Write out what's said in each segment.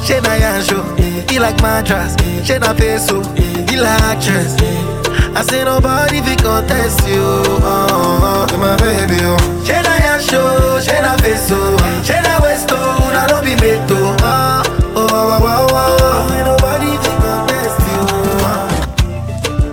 She na yansho, he like mattress. She na peso, he like actress. I say nobody fi contest you, oh, oh, my baby, oh. She na yansho, she na peso, she na westo, na no be meto, oh, oh, oh, oh, oh, oh. Ain't nobody fi contest you, oh.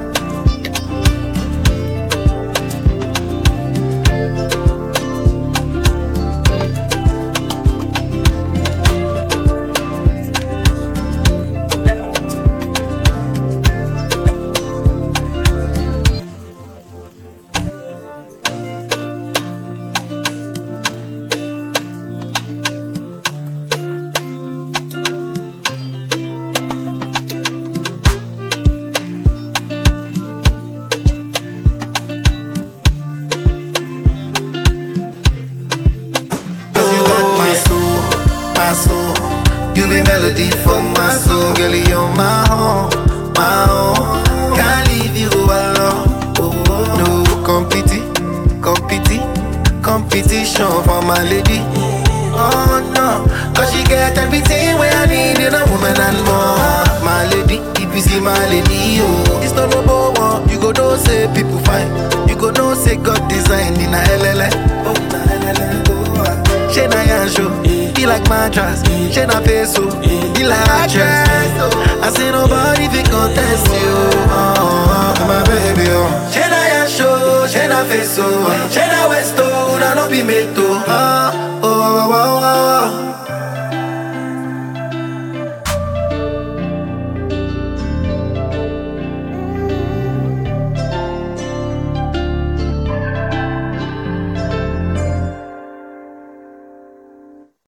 Cause you got my soul, my soul. You be melody for my soul, girl. You're my home, my home. Can't leave you alone. No competi, competi, competition for my lady. Oh no, cause she get everything where I need in a woman and more. My lady, if you see my lady, oh, it's not no one. You go know say people fine. You go know say God design in a LLA. Oh, na LLA, oh, ah. She na yansho, he like mattress. She na peso, he like actress. I say nobody fi contest you, oh, oh, my baby, oh. She na yansho, she na peso, she na westo, na no be meto, oh, oh, oh, oh, oh, oh.